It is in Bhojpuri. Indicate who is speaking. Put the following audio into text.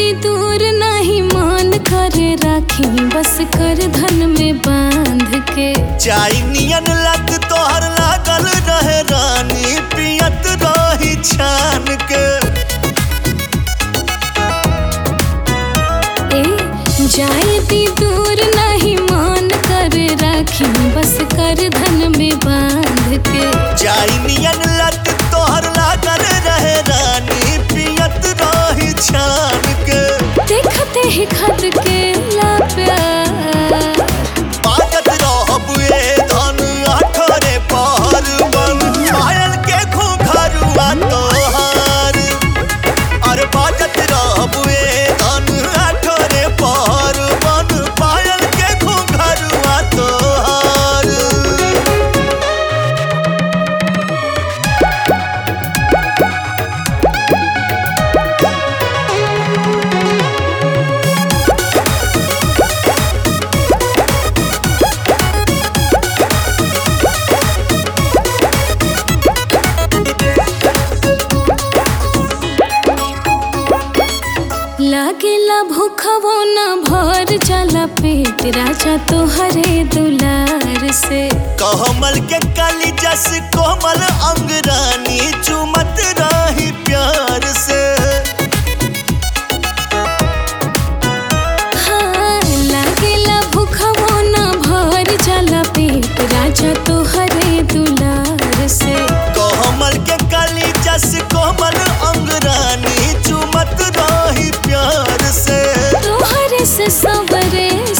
Speaker 1: दी दूर नहीं मान करे राखी बस कर धन में बांध के
Speaker 2: चाई नियन लत तोहर लागल रहे रानी पियत रही छान के
Speaker 1: ए जाए दी दूर नहीं मान कर राखी बस कर धन में बांध के
Speaker 2: चाई नियन लत तोहर लागल रहे रानी पियत रही छान के
Speaker 1: देखते ही खत के ला प्यार
Speaker 2: बाजत रहब ए धन आठरे पहर बन पायल के घुघरुआ तोहार अरे बाजत रहब ए धन आठरे पहर बन पायल के घुघरुआ तोहार
Speaker 1: लागेला भूखवो न भर जाला पेट राजा तोहरे दुलार से
Speaker 2: कहमल के काली जस कोमल अंगरानी चुमत रही प्यार से
Speaker 1: हाँ लागेला भूखवो न भर जाला पेट राजा तोहरे दुलार से
Speaker 2: कोमल के काली जस कोमल अंगरानी चुमत रही प्यार से
Speaker 1: तोहरे से सबरे